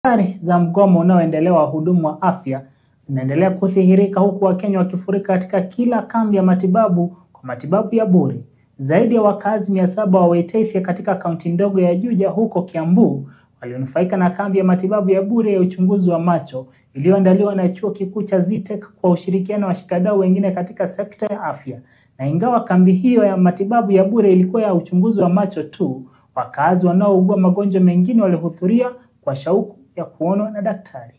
Athari za mgomo unaoendelea wa wahudumu wa afya zinaendelea kudhihirika huku Wakenya wakifurika katika kila kambi ya matibabu kwa matibabu ya bure. Zaidi ya wakazi mia saba wa Waitethia katika kaunti ndogo ya Juja huko Kiambu walionufaika na kambi ya matibabu ya bure ya uchunguzi wa macho iliyoandaliwa na chuo kikuu cha Zetech kwa ushirikiano wa washikadau wengine katika sekta ya afya. Na ingawa kambi hiyo ya matibabu ya bure ilikuwa ya uchunguzi wa macho tu, wakazi wanaougua magonjwa mengine walihudhuria kwa shauku ya kuonwa na daktari.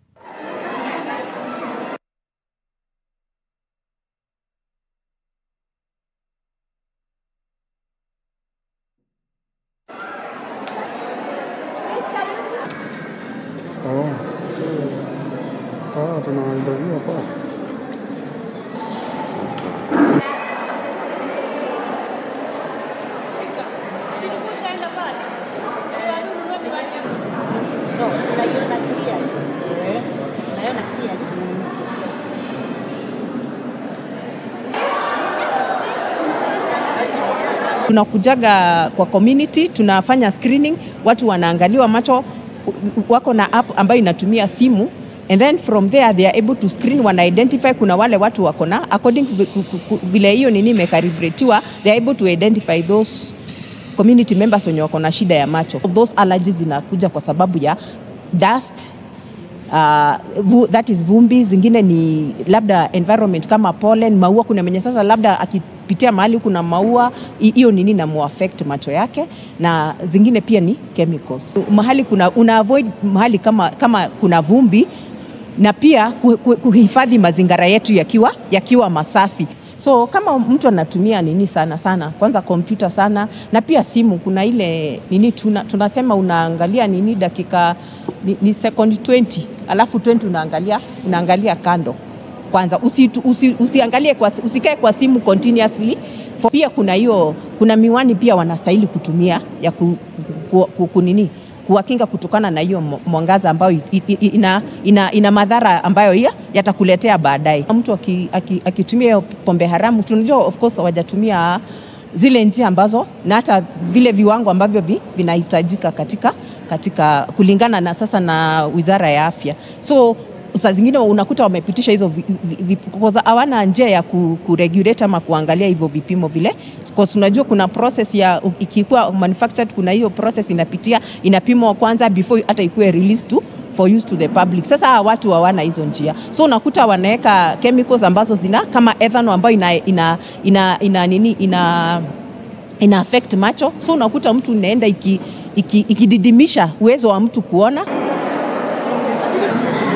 Oh. Sawa, tunaangalia kwa No, unaiona clear. Eh, unaiona clear. Mm, it's okay. Tunakujaga kwa community, tunafanya screening, watu wanaangaliwa macho, wako na app ambayo inatumia simu and then from there they are able to screen, wana identify kuna wale watu wako na according to ku- ku- ku- vile hiyo nini imekalibratiwa, they are able to identify those community members wenye wako na shida ya macho. Those allergies zinakuja kwa sababu ya dust uh, vu, that is vumbi, zingine ni labda environment kama pollen, maua. Kuna mwenye sasa labda akipitia mahali kuna maua, hi- hiyo nini na muaffect macho yake, na zingine pia ni chemicals. Mahali kuna una avoid mahali kama, kama kuna vumbi na pia ku- ku- kuhifadhi mazingira yetu yakiwa, yakiwa masafi so kama mtu anatumia nini sana sana kwanza kompyuta sana na pia simu kuna ile nini tuna, tunasema unaangalia nini dakika ni, ni second 20 alafu 20 unaangalia, unaangalia kando kwanza usi, usi, usiangalie kwa, usikae kwa simu continuously For, pia kuna hiyo kuna miwani pia wanastahili kutumia ya ku, ku, ku, ku, nini kuwakinga kutokana na hiyo mo- mwangaza ambayo i- i- i- ina, ina, ina madhara ambayo ya, yatakuletea baadaye. Mtu aki- aki- akitumia hiyo pombe haramu, tunajua of course hawajatumia zile njia ambazo na hata vile viwango ambavyo vi, vinahitajika katika, katika kulingana na sasa na Wizara ya Afya so saa zingine unakuta wamepitisha hizo vi- vi- vi- because hawana njia ya ku, kuregulate ama kuangalia hivyo vipimo vile because unajua kuna process ya u- ikikuwa manufactured kuna hiyo process inapitia inapimwa kwanza before hata ikuwe released to for use to the public. Sasa hawa watu hawana hizo njia, so unakuta wanaweka chemicals ambazo zina kama ethanol ambayo ina, ina, ina, ina, nini ina ina affect macho, so unakuta mtu inaenda ikididimisha iki, iki ikididimisha uwezo wa mtu kuona